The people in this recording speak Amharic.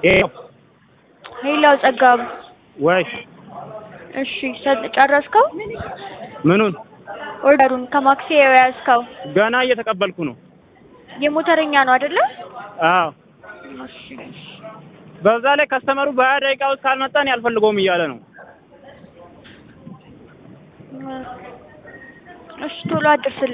ይኸው ሄላው ጸጋቡ ወይ እሺ ሰ- ጨረስከው? ምኑን ኦርደሩን ከማክሲ የያዝከው ገና እየተቀበልኩ ነው። የሞተረኛ ነው አይደለ? አዎ እሺ በዛ ላይ ከስተመሩ በሀያ ደቂቃ ውስጥ ካልመጣን ያልፈልገውም እያለ ነው። እሺ ቶሎ አድርስልኝ።